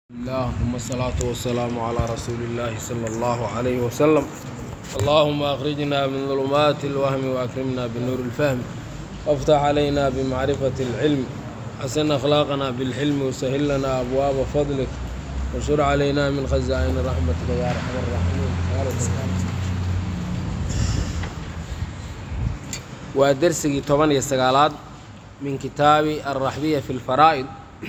الله ثم الصلاة والسلام على رسول الله صلى الله عليه وسلم اللهم أخرجنا من ظلمات الوهم وأكرمنا بنور الفهم وافتح علينا بمعرفة العلم حسن أخلاقنا بالحلم وسهل لنا أبواب فضلك وانشر علينا من خزائن رحمتك يا أرحم الراحمين ودرسي طبعا يستقالات من كتاب الرحبية في الفرائض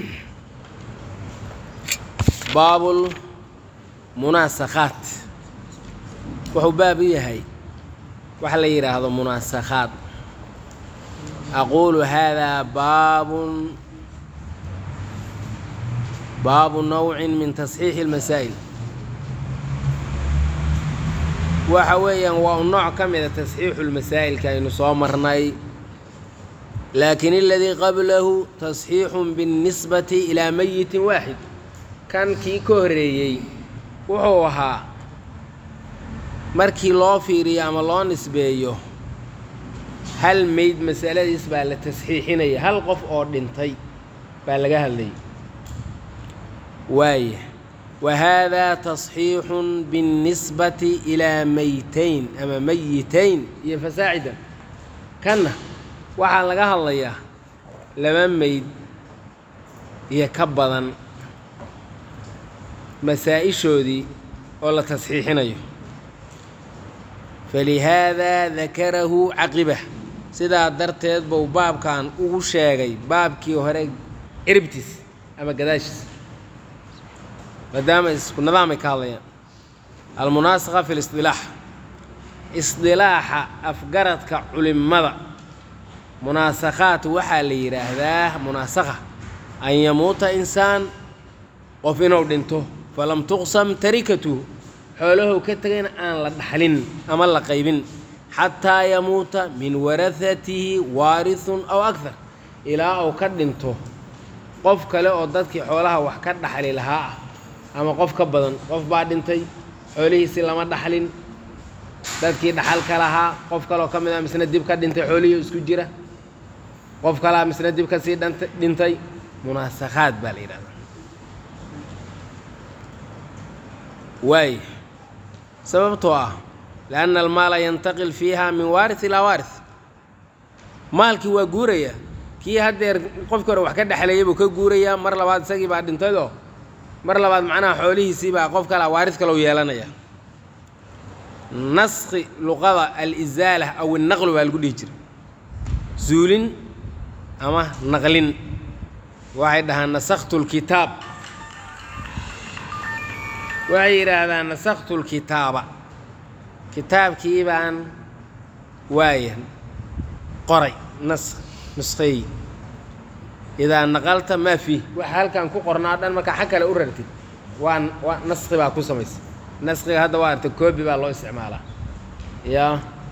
baab munaasakhaat wuxuu baab u yahay waxa la yidhaahdo munaasakhaad aquulu haadaa baabun baabu nawcin min tasxiixi اlmasaa'il waxa weeyaan waa un nooc ka mida tasxiixu lmasaa'ilka aynu soo marnay laakin aladii qablahu tasxiixun biاnnisbati ilaa mayitin waaxid kan kii ka horreeyey wuxuu ahaa markii loo fiiriyo ama loo nisbeeyo hal meyd masaladiis baa la tasxiixinaya hal qof oo dhintay baa laga hadlayay waaya wa haadaa tasxiixun biاnnisbati ilaa meytayn ama meyitayn iyo fasaacidan kanna waxaa laga hadlayaa laba meyd iyo ka badan masaa-ishoodii oo la tasxiixinayo falihaadaa dakarahu caqibah sidaa darteed buu baabkan ugu sheegay baabkii hore ciribtiis ama gadaashiis maadaama isku nidaamay ka hadlayaan almunaasakha fi lisdilaax isdilaaxa afgaradka culimada munaasakhaat waxaa la yidhaahdaa munaasakha an yamuuta insaan qof inuu dhinto falam tuqsam tarikatuhu xoolahou ka tegayna aan la dhaxlin ama la qaybin xataa yamuuta min warahatihi waarithun aw akthar ilaa uu ka dhinto qof kale oo dadkii xoolaha wax ka dhaxli lahaa ah ama qof ka badan qof baa dhintay xoolihiisi lama dhaxlin dadkii dhaxalka lahaa qof kaleoo ka mid a misna dib ka dhintay xoolihii isku jira qof kalea misna dib ka sii dhintay munaasakhaad baa la yidhahdaa waay sababtoo ah lianna almaala yantaqil fiiha min waaris ilaa waaris maalkii waa guuraya kii haddeer qofkii hore wax ka dhexleeyay buu ka guurayaa mar labaad isagii baa dhintayoo mar labaad macnaha xoolihiisii baa qof kalea waaris kalou yeelanaya naskhi luqada alisaala aw innaqlu baa lagu dhihi jira zuulin ama naqlin waxay dhahaan nasakhtu lkitaab waxay yidhaahdaan nasakhtu lkitaaba kitaabkii baan waaya qoray nas nusqeey idaa naqalta maa fiih waxa halkan ku qornaa dhan markaa xag kale u rartid waa waa naskhi baa ku samaysa naskhiga hadda waa arta koobi baa loo isticmaalaa yaa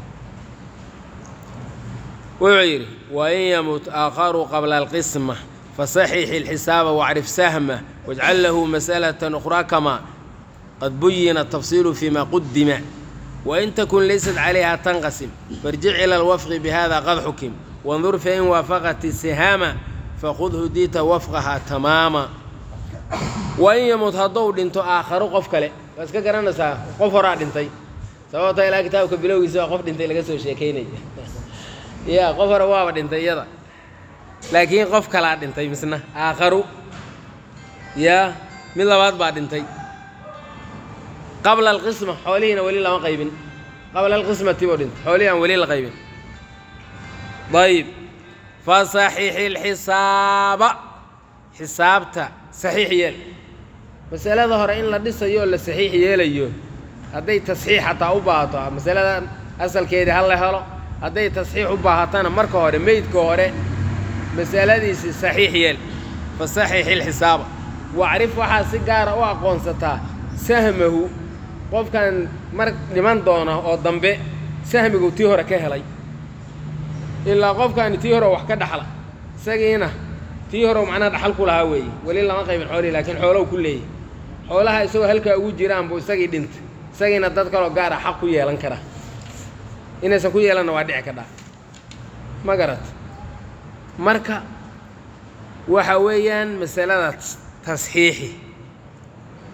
wuxuu yidhi wain yamut aakharu qabla alqisma fasaxixi اlxisaaba wacrif sahma wajcal lahu mas'alata ukhraa kama qad buyina tafsiilu fima qudima wain takun laysat calayha tanqasim farjic ila alwafqi bihada qad xukim wandur fain waafaqat sihaama faqudhu diita wafqaha tamaama wain yamut haddou dhinto aakharu qof kale waa iska garanaysaa qof horaa dhintay sababta ilaa kitaabka bilowgiisa waa qof dhintay laga soo sheekaynaya ya qof hore waaba dhintay iyada laakiin qof kalaa dhintay misna aakharu yaa mid labaad baa dhintay qabla alqisma xoolihiina weli lama qaybin qabla alqismati buu dhintay xoolihii aan weli la qaybin ayib fasaxixi lxisaaba xisaabta saxiix yeel masalada hore in la dhisayo oo la saxiix yeelayo hadday tasxiix xataa u baahato masalada asalkeedii ha la helo hadday tasxiix u baahatana marka hore meydka hore masaladiisi saxiix yeel fasaxixi lxisaaba wacrif waxaa si gaara u aqoonsataa sahmahu qofkan mar dhiman doona oo dambe sahmigu tii hore ka helay ilaa qofkaani tii hore wax ka dhaxla isagiina tii hore macnaha dhaxal ku lahaa weeye weli lama qaybin xoolihi laakiin xoolow ku leeyahy xoolaha isagoo halkaa ugu jiraan buu isagii dhintay isagiina dad kaloo gaara xaq ku yeelan kara inaysan ku yeelanna waa dhici kadhaa ma garat marka waxa weeyaan masalada tasxiixi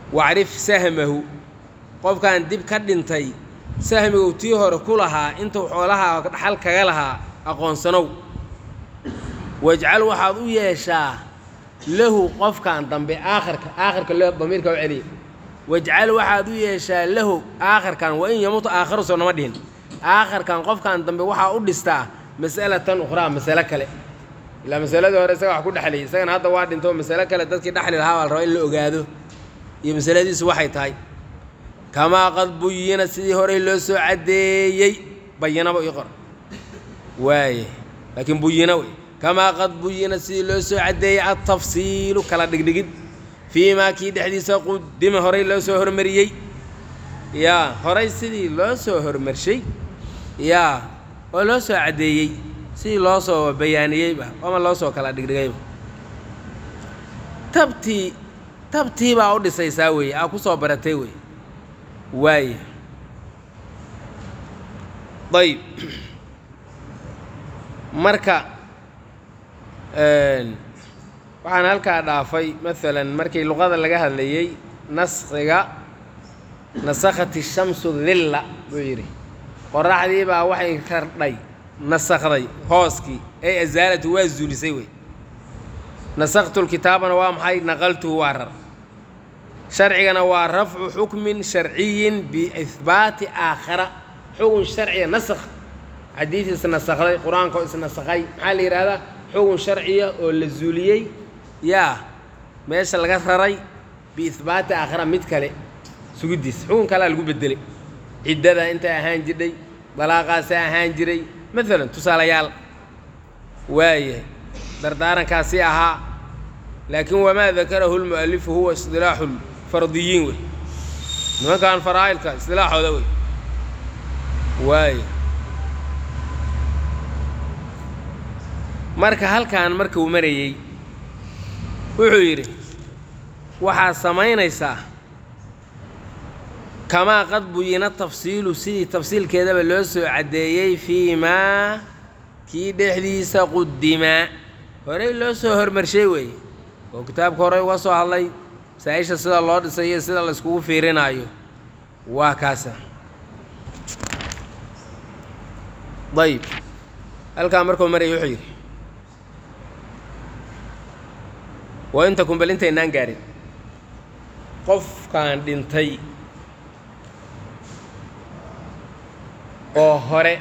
wacrif sahmahu qofkan dib ka dhintay sahmigu tii hore ku lahaa intuu xoolaha dhaxal kaga lahaa aqoonsanow wajcal waxaad u yeeshaa lahu qofkan dambe aakhirka aakhirka le damiirka u celiya wajcal waxaad u yeeshaa lahu aakhirkan wa in yamuuta aakharu soo nama dhihin aakhirkan qofkan dambe waxaa u dhistaa mas'alatan ukhraa masale kale ilaa masaladii hore isaga wax ku dhexlayay isagana hadda waa dhinto masale kale dadkii dhexli lahaa baa la rabaa in la ogaado iyo masaladiisu waxay tahay kamaa qad buyina sidii horey loo soo caddeeyey bayinaba ii qor waaye laakiin buyina wey kamaa qad buyina sidii loo soo caddeeyey altafsiilu kala dhigdhigid fii maa kii dhexdiisa qudima horey loo soo hormariyey yaa horey sidii loo soo hormarshay yaa oo loo soo caddeeyey sidii loo soo bayaaniyeyba ama loo soo kala dhigdhigayba tabtii tabtii baa u dhisaysaa weeye aa ku soo baratay wey waaya ayb marka waxaan halkaa dhaafay maalan markii luqada laga hadlayey naskhiga nasakhati shamsu dilla buu yidhi qoraxdii baa waxay kardhay nasakhday hooskii ay asaalatu waa zuulisay wey nasakhtu lkitaabana waa maxay naqaltuhu waa rar sharcigana waa rafcu xukmin sharciyin biihbaati aakhara xugun sharciya nasakh xadiid isnasakhday qur-aanka oo isnasakhay maxaa la yidhahdaa xugun sharciya oo la zuuliyey yaa meesha laga raray biihbaati aakhara mid kale sugidiis xugun kalea lagu bedelay ciddada intay ahaan jidhay dalaaqaasaa ahaan jiray maalan tusaalayaal waayahay dardaarankaasi ahaa laakiin wamaa dakarahu lmu'alifu huwa isdilaaxu lfardiyiin wey nimankan faraa'ilka isdilaaxooda wey waaya marka halkan markuu marayey wuxuu yidhi waxaad samaynaysaa kamaa qad buyina tafsiilu sidii tafsiilkeedaba loo soo caddeeyey fii maa kii dhexdiisa qudimaa horey loo soo hormarshay weeye oo kitaabka horey uga soo hadlay masaa-isha sida loo dhisay iyo sida la iskugu fiirinaayo waa kaasa ayb halkaa markuu maraya wuxuu yidhi waa inta kunbal intaynaan gaarin qofkaan dhintay oo hore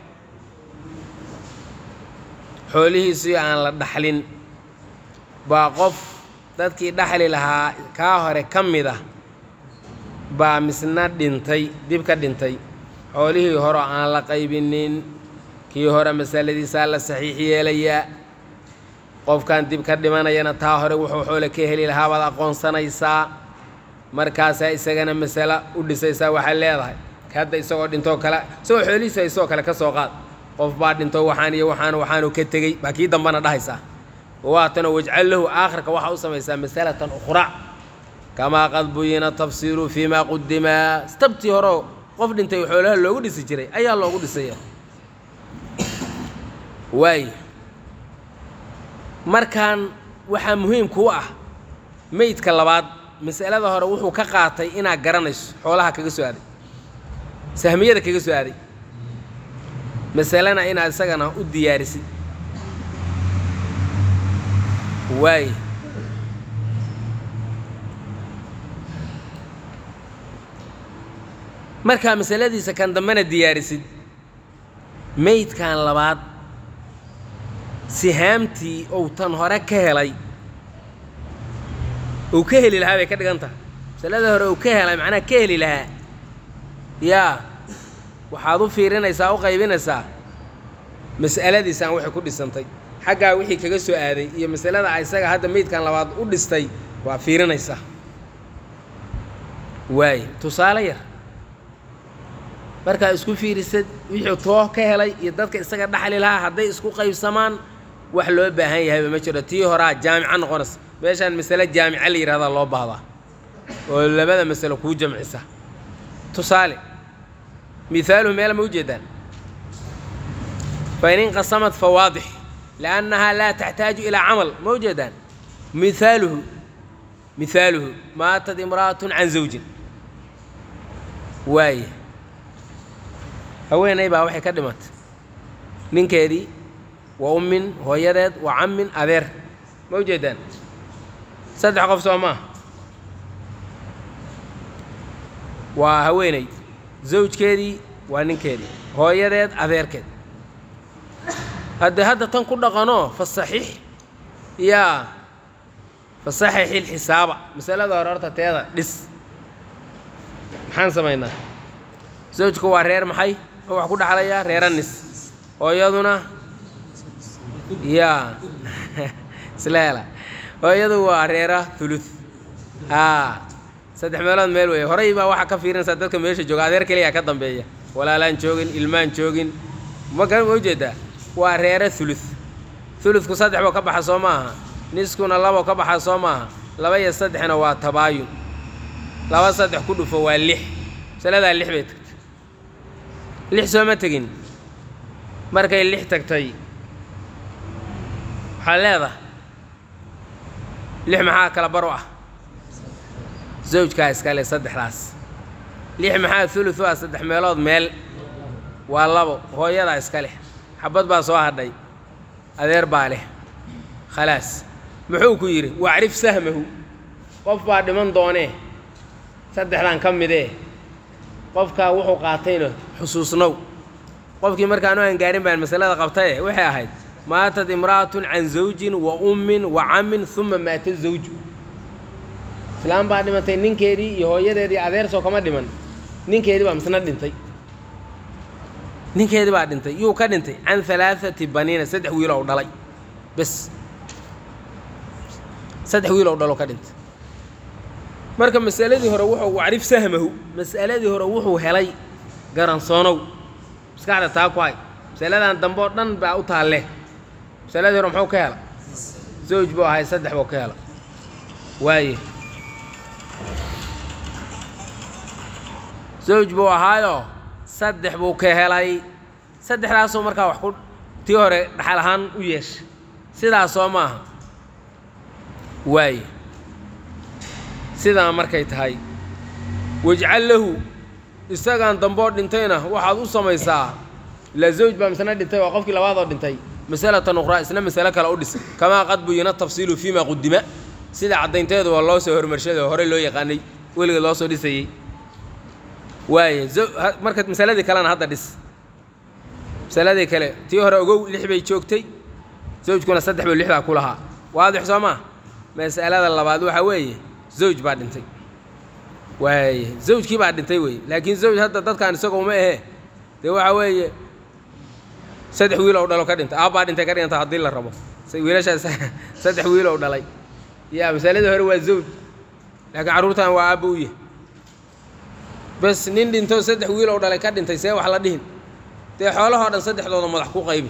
xoolihiisii aan la dhaxlin baa qof dadkii dhaxli lahaa kaa hore ka mid ah baa misna dhintay dib ka dhintay xoolihii hore aan la qaybinin kii hore masaladiisaa la saxiix yeelayaa qofkan dib ka dhimanayana taa hore wuxuu xoole ka heli lahaa baad aqoonsanaysaa markaasaa isagana masalo u dhisaysaa waxaad leedahay hadda isagoo dhintoo kale isagoo xoolihiisa isagoo kale ka soo qaad qof baa dhinto waxaan iyo waxaan waxaanu ka tegey baa kii dambana dhahaysaa waatanoo wajcal lahu aakhirka waxaa u samaysaa masalatan ukhraa kamaa qad buyina tafsiiru fii maa qudimaa stabtii horeo qof dhintay xoolaha loogu dhisi jiray ayaa loogu dhisaya waay markaan waxaa muhiim kuu ah meydka labaad masalada hore wuxuu ka qaatay inaad garanayso xoolaha kaga soo aaday sahmiyada kaga soo aaday masalena inaad isagana u diyaarisid waay markaa masaladiisa kan dambena diyaarisid meydkan labaad sihaamtii ou tan hore ka helay uu ka heli lahaa bay ka dhigan tahay masalada hore uu ka helay macnaha ka heli lahaa yaa waxaad u fiirinaysaa u qaybinaysaa mas'aladiisaan waxay ku dhisantay xaggaa wixii kaga soo aaday iyo masalada isaga hadda meydkan labaad u dhistay waa fiirinaysaa waay tusaale yar markaa isku fiirisad wixii too ka helay iyo dadka isaga dhaxli lahaa hadday isku qaybsamaan wax loo baahan yahayba ma jiro tii horaa jaamica noqonaysa meeshaan masale jaamica la yihahdaa loo baahdaa oo labada masalo kuu jamcisa tusaale mihaaluhu meela ma ujeedaan fain inqasamad fa waadix liannahaa laa taxtaaju ilaa camal ma ujeedaan mihaaluhu mihaaluhu maatad imra'atun can zawjin waaya haweenay baa waxay ka dhimatay ninkeedii wa ummin hooyadeed wa cammin adeer ma ujeedaan saddex qof soo maaha waa haweeney zawjkeedii waa ninkeedii hooyadeed adeerkeed haddee hadda tan ku dhaqanoo fasaxiix yaa fasaxixi lxisaaba masalada hore horta teeda dhis maxaan samaynaa zawjku waa reer maxay oo wax ku dhaxlayaa reeranis hooyaduna yaa isleela hooyadu waa reera thuluth haa saddex meelood meel weeye horey baa waxaa ka fiirinaysaa dadka meesha jooga adeer keliyaa ka dambeeya walaalaan joogin ilmaan joogin ma ma ujeedaa waa reere thuluth thuluthku saddex boo ka baxa soo maaha niskuna laboo ka baxa soo maaha laba iyo saddexna waa tabaayun laba saddex ku dhufo waa lix masaladaa lix bay tagtay lix sooma tegin markay lix tagtay waxaa leedahay lix maxaa kala baro ah zawjkaa iskale saddexdaas lix maxaa thuluth u ah saddex meelood meel waa labo hooyadaa iska leh xabad baa soo hadhay adeer baa leh khalaas muxuu ku yidhi wacrif sahmahu qof baa dhiman doonee saddexdan ka midee qofkaa wuxuu qaatayna xusuusnow qofkii markaanu aan gaarin baan masalada qabtaye waxay ahayd maatad imra'atun can zawjin wa ummin wa cammin uma maata zawju islaam baa dhimatay ninkeedii iyo hooyadeedii adeersoo kama dhiman ninkeedii baa misna dhintay ninkeedii baa dhintay yuu ka dhintay can halaaثati baniina saddex wiil ou dhalay bes saddex wiil ou dhalo ka dhintay marka masaladii hore wuxuu wacrif sahmahu mas'aladii hore wuxuu helay garansoonow maskaxda taa ku hay masaladan dambe oo dhan baa u taalle masaladii hore muxuu ka hela zawj buu ahay saddex buu ka hela waaye zawj buu ahaayoo saddex buu ka helay saddexdaasoo markaa wax ku tii hore dhaxal ahaan u yeesha sidaas soo maaha waaye sidaa markay tahay wajcal lahu isagaan damboo dhintayna waxaad u samaysaa la zawj baa misna dhintay waa qofkii labaadoo dhintay masalatan ukhraa isna masalo kale u dhis kamaa qad buyina tafsiilu fiima qudima sida caddaynteedu waa loo soo hormarshaday oo horey loo yaqaanay weligeed loo soo dhisayey waaye marka masaladii kalena hadda dhis masaladii kale tii hore ogow lix bay joogtay zawjkuna saddex buu lixdaa ku lahaa waadix soo maa masalada labaad waxaa weeye zawj baa dhintay waaye zawjkii baa dhintay weeye laakiin zawj hadda dadkan isagoo ma ahee dee waxaa weeye saddex wiil ou dhalo ka dhintay aabbaa dhintay ka dhiganta haddii la rabo wiilashaas saddex wiil ou dhalay yaa masaladii hore waa zawj laakiin carruurtan waa aabba u yahy bes nin dhintoo saddex wiil ou dhalay ka dhintay see wax la dhihin dee xoolahoo dhan saddexdooda madax ku qaybi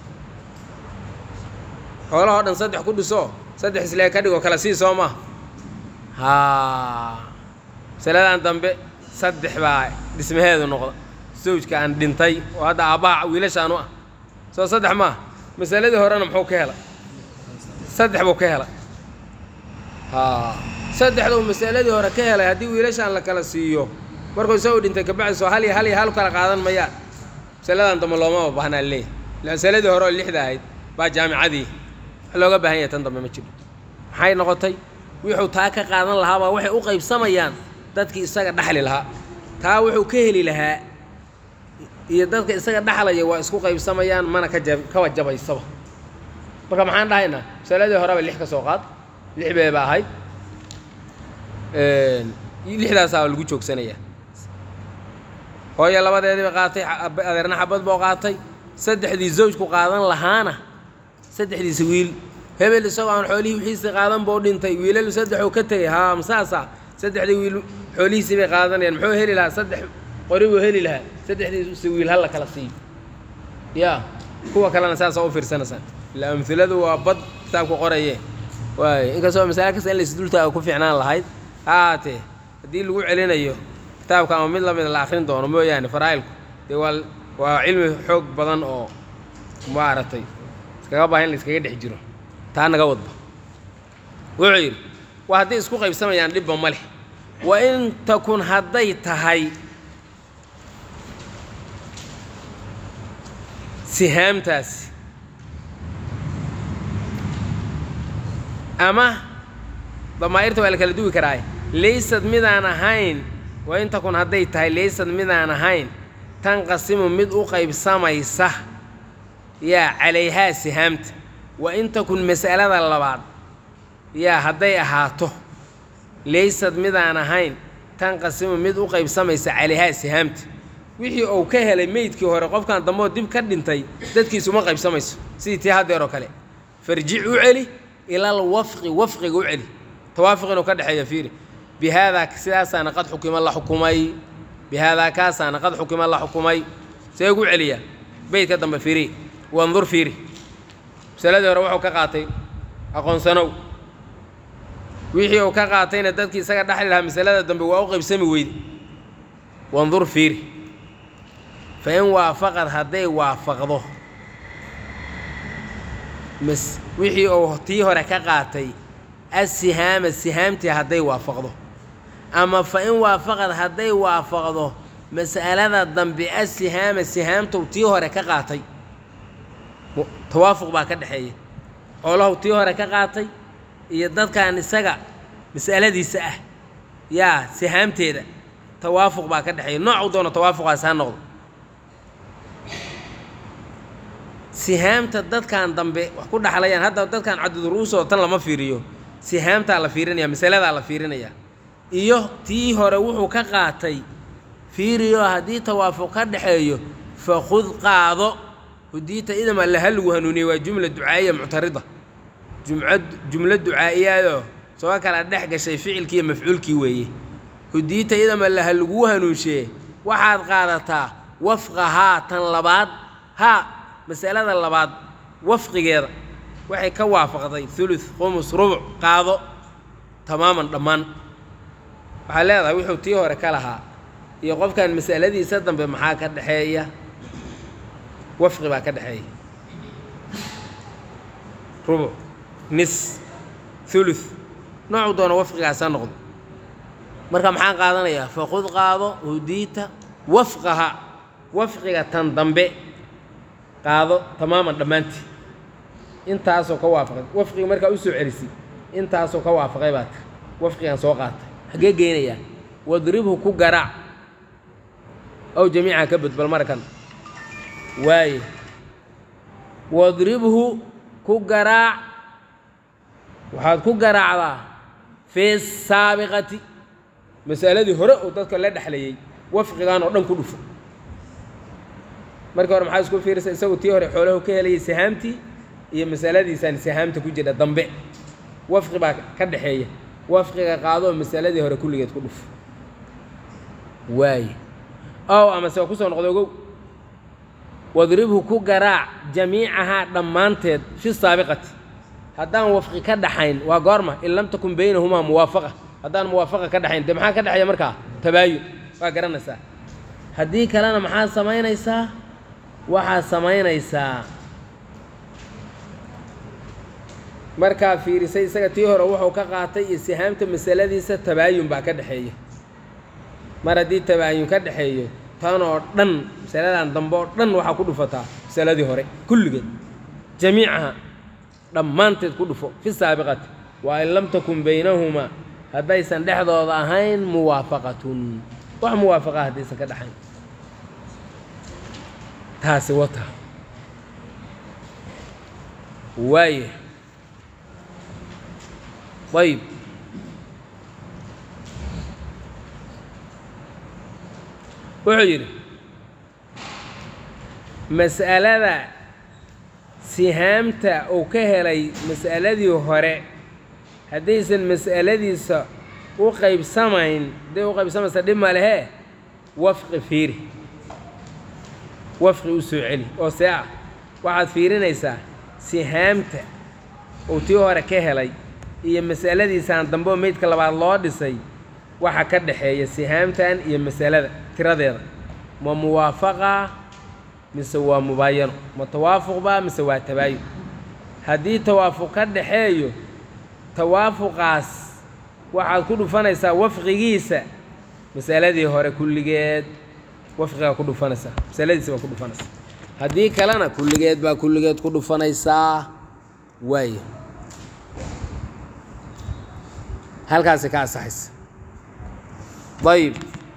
xoolahoo dhan saddex ku dhiso saddex islee ka dhigoo kale sii soo maa haa masaladan dambe saddex baa dhismaheedu noqda zawjka aan dhintay oo hadda aabbaha wiilashaanu ah soo saddex maaha masaladii horena muxuu ka hela saddex buu ka hela haa saddexduu masaladii hore ka helay haddii wiilashaan la kala siiyo markuu isagu dhintay kabacdi soo hal iyo hal iyo hal kala qaadan mayaan masaladan dambe loomama baahnaa leeyahy masaladii hore oo lixda ahayd baa jaamicadii wax looga baahan yahay tan dambe ma jiro maxay noqotay wuxuu taa ka qaadan lahaabaa waxay u qaybsamayaan dadkii isaga dhaxli lahaa taa wuxuu ka heli lahaa iyo dadka isaga dhaxlaya waa isku qaybsamayaan mana ka jab kaba jabaysaba marka maxaan dhahaynaa masaladii horeba lix ka soo qaad lix beeba ahayd lixdaasaa lagu joogsanayaa hooyo labadeedii bay qaatay adeerna xabad boo qaatay saddexdii zawjku qaadan lahaana saddexdiisa wiil hebel isagoo aan xoolihii wixiisii qaadan buu dhintay wiilal saddexuu ka tegay haa masaasa saddexdii wiil xoolihiisii bay qaadanayaan muxuu heli lahaa saddex qori buu heli lahaa saddexdiisa wiil hal la kala siiyo yaa kuwa kalena saasaa u fiirsanaysaan ila amhiladu waa bad kitaabku qoraye waayo inkastoo masale kasta in la isdultaaga ku fiicnaan lahayd ha ahaatee haddii lagu celinayo kitaabka ama mid lamid la akrin doono mooyaane faraa'ilku dee waa waa cilmi xoog badan oo maaragtay iskaga baahan in la iskaga dhex jiro taa naga wadba wuxuu yidhi waa hadday isku qaybsamayaan dhibba ma leh wa in takun hadday tahay sihaamtaasi ama damaa'irta waa la kala duwi karaaye laysad midaan ahayn wa in takun hadday tahay laysad midaan ahayn tanqasimu mid u qaybsamaysa yaa calayhaa sihaamta wa in takun mas'alada labaad yaa hadday ahaato laysad midaan ahayn tanqasimu mid u qaybsamaysa calayhaa sihaamta wixii uu ka helay meydkii hore qofkan dambeoo dib ka dhintay dadkiisuma qaybsamayso sidii tii haddeer oo kale farjic u celi ilal wafqi wafqiga u celi tawaafuq inuu ka dhexeeya fiiri bi haadaa sidaasaana qad xukima la xukumay bi haadaa kaasaana qad xukima la xukumay see ugu celiyaa beydka dambe fiiri wandur fiiri masaladii hore wuxuu ka qaatay aqoonsanow wixii uu ka qaatayna dadkii isaga dhexli lahaa masalada dambe waa u qaybsami weyde wandur fiiri fa in waafaqad hadday waafaqdo mas wixii uu tii hore ka qaatay asihaama sihaamtii hadday waafaqdo ama fa in waafaqad hadday waafaqdo mas'alada dambe asihaama sihaamtou tii hore ka qaatay tawaafuq baa ka dhexeeya xoolahow tii hore ka qaatay iyo dadkan isaga mas'aladiisa ah yaa sihaamteeda tawaafuq baa ka dhexeeya noocuu doono tawaafuqaas ha noqdo sihaamta dadkan dambe wax ku dhaxlayaan hadda dadkan cadudruusoo tan lama fiiriyo sihaamtaa la fiirinaya masaladaa la fiirinaya iyo tii hore wuxuu ka qaatay fiiriyo haddii tawaafuq ka dhexeeyo fakhud qaado hudiita idama laha lagu hanuuniyey waa jumla ducaa'iya muctarida jumcad jumlo ducaa'iyaadoo soo kala dhex gashay ficilkii iyo mafcuulkii weeye hudiita idama laha lagu hanuunshiye waxaad qaadataa wafqahaa tan labaad haa masalada labaad wafqigeeda waxay ka waafaqday thuluth khumus rubuc qaado tamaaman dhammaan waxaa leedahay wuxuu tii hore ka lahaa iyo qofkan mas'aladiisa dambe maxaa ka dhexeeya wafqi baa ka dhexeeya rubuc nis thuluth noocuu doono wafqigaas ha noqdo marka maxaan qaadanayaa fakhud qaado hudiita wafqaha wafqiga tan dambe qaado tamaaman dhammaantii intaasoo ka waafaqay wafqiga markaa u soo celisay intaasoo ka waafaqay baa tir wafqigan soo qaatay xaggee geynayaa wadribhu ku garaac ow jamiica ka badbal markan waaye wadribhu ku garaac waxaad ku garaacdaa fi saabiqati masaladii hore oo dadka la dhexlayay wafqigan oo dhan ku dhufo markii hore maxaa isku fiirisa isagu tii hore xoolahu ka helayay sihaamtii iyo masaladiisaan sihaamta ku jira dambe wafqi baa ka dhexeeya wafqiga qaadoo masaladii hore kulligeed ku dhufo waaye ow amase waa kusoo noqdo ogow wadribhu ku garaac jamiicahaa dhammaanteed fi saabiqati haddaan wafqi ka dhaxayn waa goorma in lam takun baynahumaa muwaafaqa haddaan muwaafaqa ka dhaxayn dee maxaa ka dhexeeya markaa tabaayun waa garanaysaa haddii kalena maxaad samaynaysaa waxaad samaynaysaa markaa fiirisay isaga tii hore wuxuu ka qaatay iyo sihaamta masaladiisa tabaayun baa ka dhexeeya mar haddii tabaayun ka dhexeeyo tan oo dhan masaladan dambe oo dhan waxaa ku dhufataa masaladii hore kulligeed jamiicaha dhammaanteed ku dhufo fi saabiqati waa in lam takun baynahumaa haddaysan dhexdooda ahayn muwaafaqatun wax muwaafaqa haddaysan ka dhaxayn taasi wata waaye ayb wuxuu yidhi mas'alada sihaamta uu ka helay mas'aladii hore haddaysan mas'aladiisa u qaybsamayn hadday u qaybsamaysa dhib ma lehee wafqi fiiri wafqi u soo celi oo see ah waxaad fiirinaysaa sihaamta uu tii hore ka helay iyo mas'aladiisaan dambe oo meydka labaad loo dhisay waxa ka dhexeeya sihaamtan iyo masalada tiradeeda ma muwaafaqa mise waa mubaayano ma tawaafuq baa mise waa tabaayun haddii tawaafuq ka dhaxeeyo tawaafuqaas waxaad ku dhufanaysaa wafqigiisa masaladii hore kulligeed wafqigaa ku dhufanaysaa masaladiisa baa ku dhufanaysaa haddii kalena kulligeed baa kulligeed ku dhufanaysaa waayo halkaasi ka asaxaysa ayib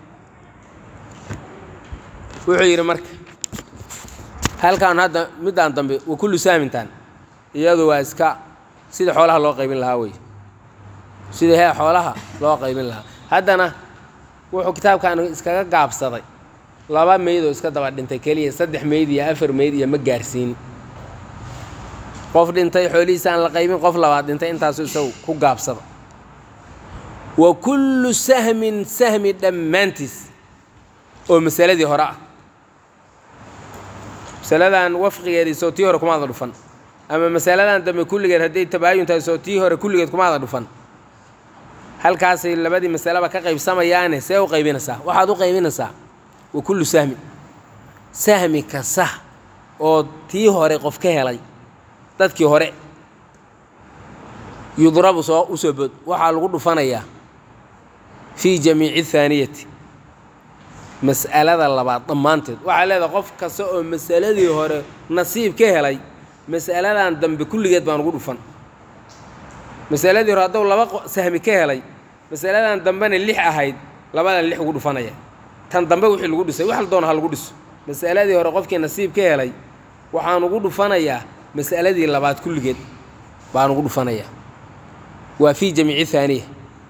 wuxuu yidhi marka halkan hadda middaan dambe wa kullu sahmintan iyadu waa iska sida xoolaha loo qaybin lahaa wey sida hee xoolaha loo qaybin lahaa haddana wuxuu kitaabkan iskaga gaabsaday laba meyd oo iska daba dhintay keliya saddex meyd iyo afar meyd iyo ma gaarsiin qof dhintay xoolihiisa aan la qaybin qof labaad dhintay intaasu isagu ku gaabsada wa kullu sahmin sahmi dhammaantiis oo masaladii hore ah masaladan wafqigeedii soo tii hore kumaada dhufan ama masaladan dambe kulligeed hadday tabaayun tahay soo tii hore kulligeed kumaada dhufan halkaasay labadii masaleba ka qaybsamayaane see u qaybinaysaa waxaad u qaybinaysaa wa kullu sahmin sahmi kasta oo tii hore qof ka helay dadkii hore yudrabu soo u soo bood waxaa lagu dhufanayaa fii jamiici haaniyati mas'alada labaad dhammaanteed waxaa leedahay qof kasta oo masaladii hore nasiib ka helay mas'aladan dambe kulligeed baan ugu dhufan masaladii hore hadduu laba sahmi ka helay masaladan dambena lix ahayd labadan lix ugu dhufanaya tan dambe wixii lagu dhisay wax la doona ha lagu dhiso mas'aladii hore qofkii nasiib ka helay waxaan ugu dhufanayaa mas'aladii labaad kulligeed baan ugu dhufanayaa waa fii jamiici haaniya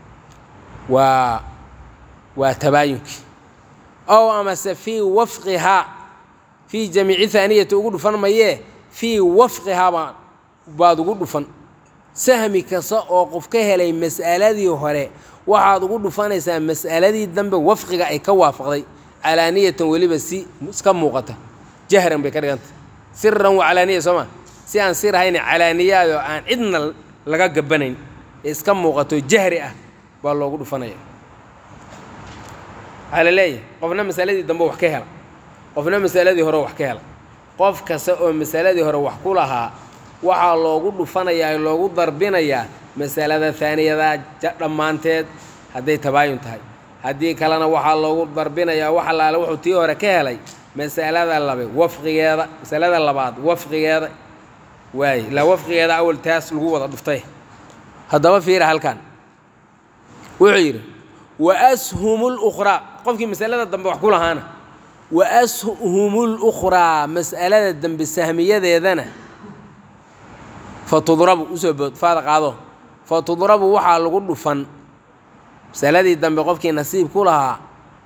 waa waa tabaayunkii ow amase fii wafqihaa fii jamiici haaniyati ugu dhufan mayee fii wafqihaa baa baad ugu dhufan sahmi kasta oo qof ka helay mas'aladii hore waxaad ugu dhufanaysaa mas'aladii dambe wafqiga ay ka waafaqday calaaniyatan weliba si iska muuqata jahran bay ka dhiganta siran wa calaaniya soo ma si aan sir ahayn calaaniyaadoo aan cidna laga gabanayn ee iska muuqato jahri ah baa loogu dhufanaya waxaa la leeyahay qofna masaladii dambe wax ka hela qofna masaladii hore wax ka hela qof kasta oo masaladii hore wax ku lahaa waxaa loogu dhufanayaa loogu darbinayaa masalada haaniyada dhammaanteed hadday tabaayun tahay haddii kalena waxaa loogu darbinayaa wax allaale wuxuu tii hore ka helay masalada labe wafqigeeda masalada labaad wafqigeeda waaye ilaa wafqigeeda awal taas lagu wada dhuftay haddaba fiira halkan wuxuu yidhi wa ashumu lukhraa qofkii masalada dambe wax ku lahaana wa ashumu lukhraa mas'alada dambe sahmiyadeedana fa tudrabu usoo bood faada qaado fa tudrabu waxaa lagu dhufan masaladii dambe qofkii nasiib ku lahaa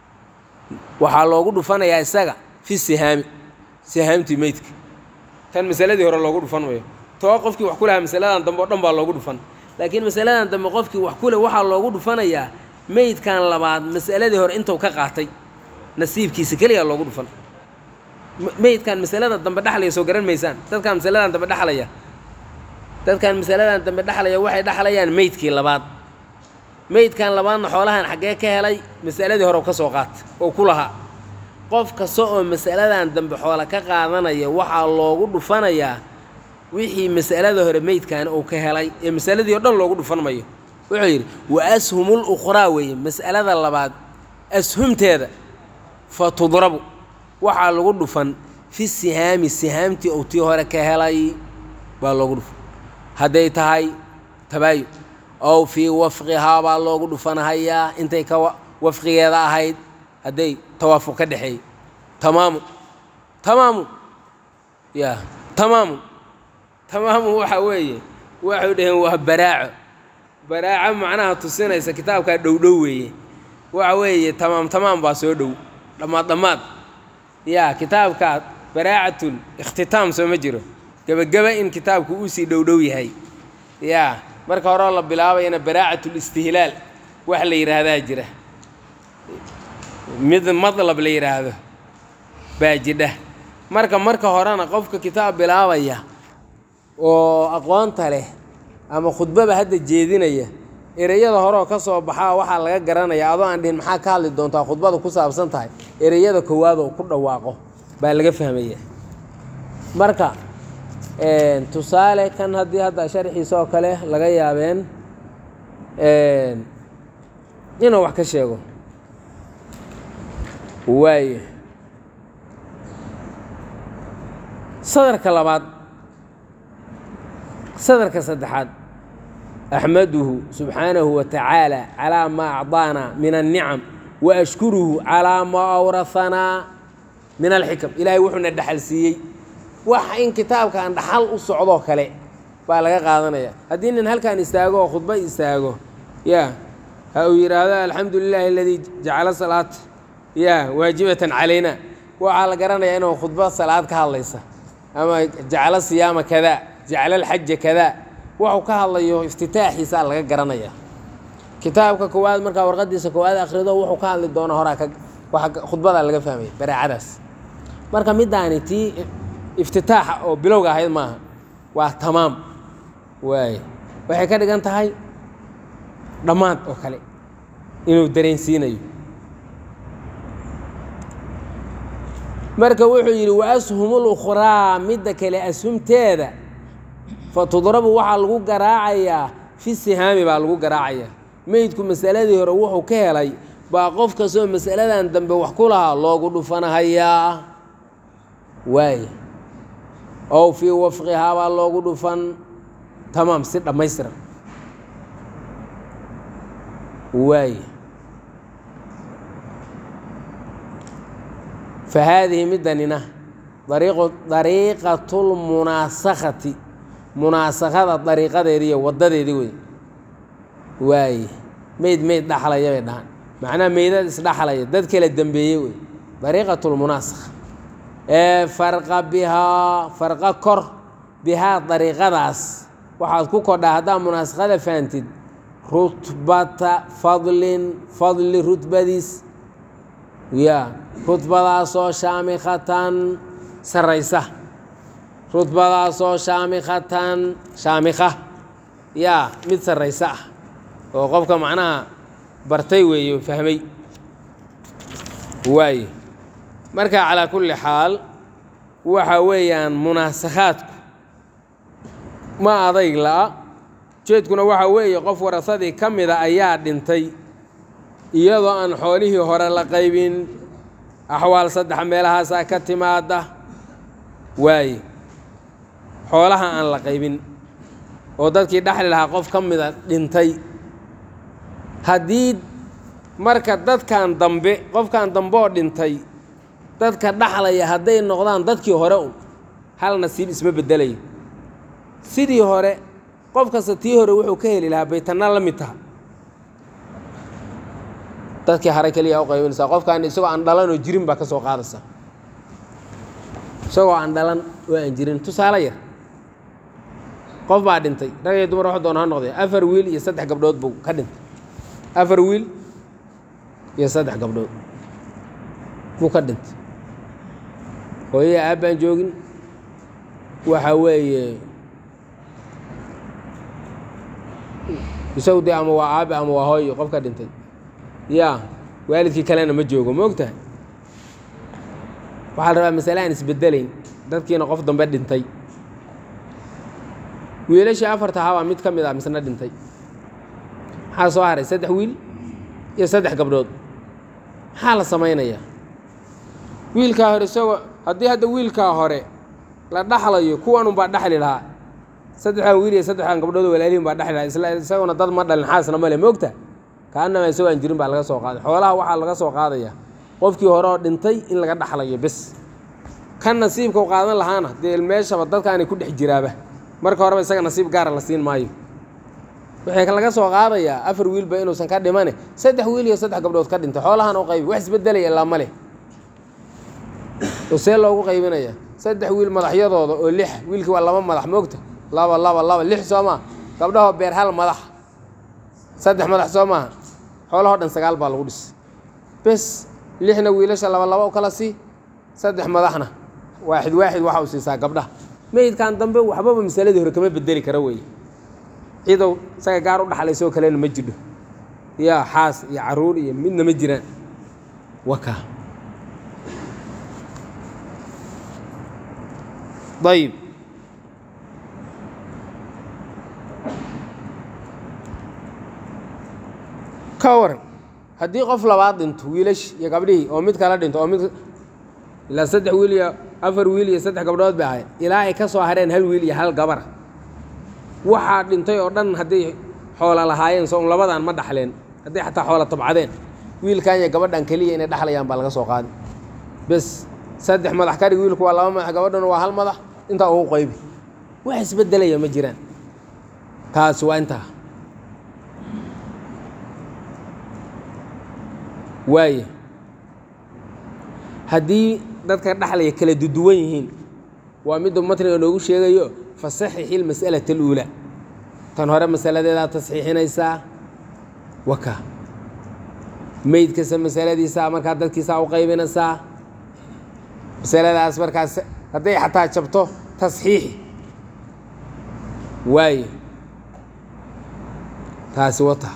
waxaa loogu dhufanayaa isaga fi sihaami sihaamtii meydka tan masaladii hore loogu dhufan mayo too qofkii wax ku lahaa masaladan dambe oo dhan baa loogu dhufan laakiin masaladan dambe qofkii wax ku leh waxaa loogu dhufanayaa meydkan labaad masaladii hore intuu ka qaatay nasiibkiisa keliyaa loogu dhufan meydkan masalada dambe dhexlaya soo garan maysaan dadkan masaladan dambe dhexlaya dadkan masaladan dambe dhexlaya waxay dhexlayaan meydkii labaad meydkan labaadna xoolahan xaggee ka helay masaladii hore ka soo qaata oo ku lahaa qof kasta oo masaladan dambe xoola ka qaadanaya waxaa loogu dhufanayaa wixii masalada hore meydkan uu ka helay ee masaladii o dhan loogu dhufan mayo wuxuu yidhi wa ashumul ukhraa weeye mas'alada labaad ashumteeda fa tudrabu waxaa lagu dhufan fi sihaami sihaamtii uu tii hore ka helay baa loogu dhufan hadday tahay tabaayun ow fii wafqihaa baa loogu dhufanahayaa intay ka wafqigeeda ahayd hadday tawaafuq ka dhexeeyey tamaamun tamaamun ya tamaamun tamaamun waxa weeye waxay dhaheen waa baraaco baraaco macnaha tusinaysa kitaabkaa dhowdhow weeye waxa weeye tamaam tamaam baa soo dhow dhammaad dhammaad ya kitaabkaa baraacatul ikhtitaam soo ma jiro gebageba in kitaabku uu sii dhowdhow yahay ya marka horeo la bilaabayana baraacatul istihlaal wax la yidhaahdaa jira mid madlab la yidhaahdo baa jidha marka marka horena qofka kitaab bilaabaya oo aqoonta leh ama khudbaba hadda jeedinaya ereyada horeoo ka soo baxaa waxaa laga garanaya adoo aan dhihin maxaa ka hadli doontaa khudbada ku saabsan tahay ereyada koowaad oo ku dhawaaqo baa laga fahmaya marka tusaale kan haddii hadda sharxiisa oo kale laga yaabeen inuu wax ka sheego waaye sadarka labaad sadarka saddexaad axmaduhu subxaanahu wa tacaala calaa maa acdaana min annicam wa ashkuruhu calaa maa awrahanaa min alxikam ilaahay wuxuuna dhaxal siiyey wax in kitaabkan dhaxal u socdoo kale baa laga qaadanaya haddii nin halkan istaago oo khudba istaago ya ha uu yidhaahdo alxamdu lilaahi aladii jacala salaata ya waajibatan calayna waxaa la garanayaa inuu khudba salaad ka hadlaysa ama jaclo siyaama kadaa jaclo alxaja kadaa waxuu ka hadlayo iftitaaxiisaa laga garanaya kitaabka koowaad markaa warqadiisa koowaad akhrido wuxuu ka hadli doona horaa ka waa khudbadaa laga fahmaya baraacadaas marka middaani tii iftitaaxa oo bilowga ahayd maaha waa tamaam waay waxay ka dhigan tahay dhammaad oo kale inuu dareensiinayo marka wuxuu yidhi wa ashumul ukhraa midda kale ashumteeda fa tudrabu waxaa lagu garaacayaa fi sihaami baa lagu garaacayaa meydku masaladii hore wuxuu ka helay baa qof kastoo masaladan dambe wax ku lahaa loogu dhufanahayaa waay ow fii wafqihaa baa loogu dhufan tamaam si dhammaystiran waay fa haadihi middanina dariiqu dariiqatulmunaasakhati munaasakhada dariiqadeedii iyo waddadeedii wey waaye meyd meyd dhaxlaya bay dhahaan macnaha meydad isdhaxlaya dad kala dembeeyey wey dariiqatulmunaasakha ee farqa bihaa farqa kor bihaa dariiqadaas waxaad ku kodhaa haddaa munaasakhada fahamtid rutbata fadlin fadli rutbadiis ya rutbadaasoo shaamikhatan sarraysa rutbadaasoo shaamikhatan shaamikha yaa mid sarraysa ah oo qofka macnaha bartay weeye oo fahmay waaye marka calaa kulli xaal waxa weeyaan munaasakhaadku ma adayg la'a jeedkuna waxa weeye qof warasadii ka mida ayaa dhintay iyadoo aan xoolihii hore la qaybin axwaal saddex meelahaasaa ka timaada waaye xoolaha aan la qaybin oo dadkii dhexli lahaa qof ka mida dhintay haddii marka dadkan dambe qofkan dambe oo dhintay dadka dhaxlaya hadday noqdaan dadkii hore un hal nasiib isma beddelayo sidii hore qof kasta tii hore wuxuu ka heli lahaa baytanna la mid taha dadkii hare keliya u qaybinaysaa qofkaan isagoo aan dhalan oo jirin baa ka soo qaadaysa isagoo aan dhalan oo aan jirin tusaale yar qof baa dhintay rag iyo dumar wax doona ha noqdee afar wiil iyo saddex gabdhood buu ka dhintay afar wiil iyo saddex gabdhood buu ka dhintay hooyaya aabbaan joogin waxa weeye isagu dee ama waa aabe ama waa hooyo qof ka dhintay ya waalidkii kalena ma joogo ma ogtahay waxaa la rabaa masale aan isbedelayn dadkiina qof dambe dhintay wiilashii afarta ahaa baa mid ka mid ah misna dhintay maxaa soo haray saddex wiil iyo saddex gabdhood maxaa la samaynayaa wiilkaa hore isagoo haddii hadda wiilkaa hore la dhaxlayo kuwan unbaa dhexli lahaa saddexdan wiil iyo saddexdan gabdhood walaalihin baa dhexli lahaa isla isaguna dad ma dhalin xaasna male moogta kaanama isagoo aan jirin baa laga soo qaaday xoolaha waxaa laga soo qaadaya qofkii hore oo dhintay in laga dhaxlayo bes kan nasiibka u qaadan lahaana dee meeshaba dadkaanay ku dhex jiraaba marka horeba isaga nasiib gaara la siin maayo waxay laga soo qaadayaa afar wiilba inuusan ka dhimane saddex wiil iyo saddex gabdhood ka dhintay xoolahana u qaybi wax isbedelaya ilaa male oo see loogu qaybinaya saddex wiil madaxyadooda oo lix wiilkii waa laba madax moogta laba laba laba lix soo maa gabdhahoo beer hal madax saddex madax soo maaha xoolahoo dhan sagaal baa lagu dhis bes lixna wiilasha laba laba u kala sii saddex madaxna waaxid waaxid waxa u siisaa gabdhaha meydkan dambe waxbaba masaladii hore kama bedeli kara weeye cidow isaga gaar u dhaxlaysoo kalena ma jidho yaa xaas iyo caruur iyo midna ma jiraan waka ayib ka waran haddii qof labaad dhinto wiilash iyo gabdhihii oo mid kala dhinto oo mid ilaa saddex wiil iyo afar wiil iyo saddex gabdhood bay ahayd ilaa ay ka soo hareen hal wiil iyo hal gabara waxaa dhintay oo dhan hadday xoola lahaayeen so un labadan ma dhaxleen hadday xataa xoola tabcadeen wiilkan iyo gabadhan keliya inay dhaxlayaan baa laga soo qaadi bes saddex madax kadhig wiilku waa laba madax gabadhuna waa hal madax intaa ugu qaybi wax isbedelaya ma jiraan taasi waa intaa waaye haddii dadka dhaxlaya kala duduwan yihiin waa miduu matniga noogu sheegayo fasaxixi ilmas'alata aluulaa tan hore masaladeedaa tasxiixinaysaa waka meyd kasta masaladiisaa markaa dadkiisaa u qaybinaysaa masaladaas markaas hadday xataa jabto tasxiixi waaye taasi wata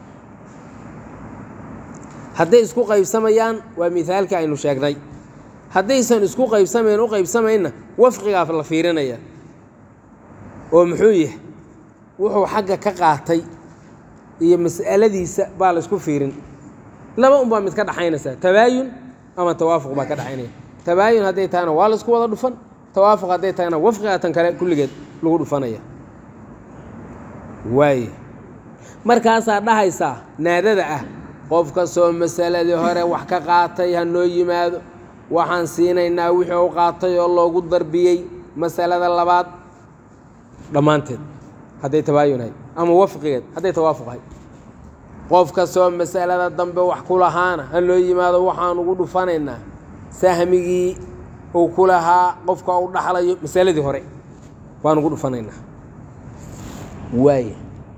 hadday isku qaybsamayaan waa mihaalkii aynu sheegnay haddaysan isku qaybsamayn u qaybsamaynna wafqigaa la fiirinaya oo muxuu yahay wuxuu xagga ka qaatay iyo mas'aladiisa baa la isku fiirin laba un baa mid ka dhaxaynaysaa tabaayun ama tawaafuq baa ka dhaxaynaya tabaayun hadday tahayna waa la isku wada dhufan tawaafuq hadday tahayna wafqigaa tan kale kulligeed lagu dhufanaya waaye markaasaa dhahaysaa naadada ah qof kastoo masaladii hore wax ka qaatay ha noo yimaado waxaan siinaynaa wixii u qaatay oo loogu darbiyey masalada labaad dhammaanteed hadday tabaayunahay ama wafqigeed hadday tawaafuqahay qof kastoo masalada dambe wax ku lahaana ha noo yimaado waxaan ugu dhufanaynaa sahmigii uu ku lahaa qofka u dhaxlayo masaladii hore waan ugu dhufanaynaa waay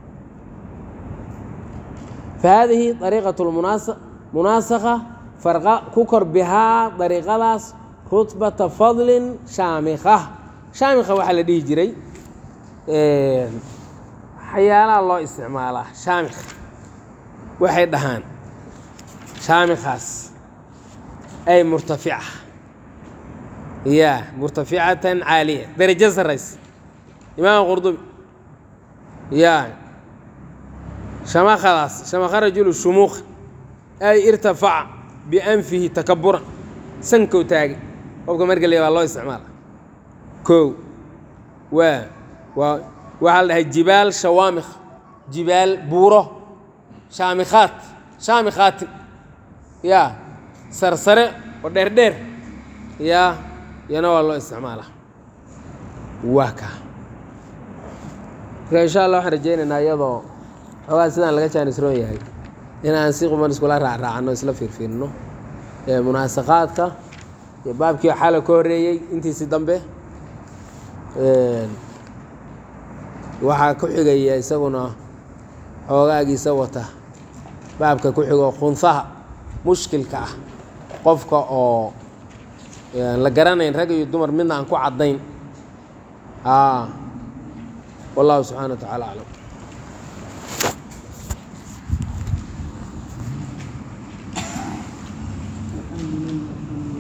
فهذه طريقة المناسخة فرق ككر بها طريقة داس رتبة فضل شامخة شامخة waxa la dhihi jiray xayaalaha loo isticmaalaa shaamikh waxay dhahaan shaamikhaas ay murtafica ya murtaficatan caaliya darajo saraysa imaam qurdubi ya shamakadaas shamaka rajulu shumuuq ay irtafaca bianfihi takaburan sankow taagay qofka markale baa loo isticmaala kow waa waa waxaa la dhahay jibaal shawaamikh jibaal buuro shaamikhaat shaamikhaati ya sarsare oo dheerdheer ya iyana waa loo isticmaalaa waa kaa marka insha allah waxaan rajaynaynaa iyadoo xoogaa sidaan laga jaanisroon yahay in aan si quman iskula raacraacano isla fiirfiirno munaasaqaadka iyo baabkii xala ka horreeyey intiisi dambe waxaa ku xigaya isaguna xoogaagiisa wata baabka ku xigo khunfaha mushkilka ah qofka oo la garanayn rag iyo dumar midna aan ku caddayn wallahu subxana wa tacala aclam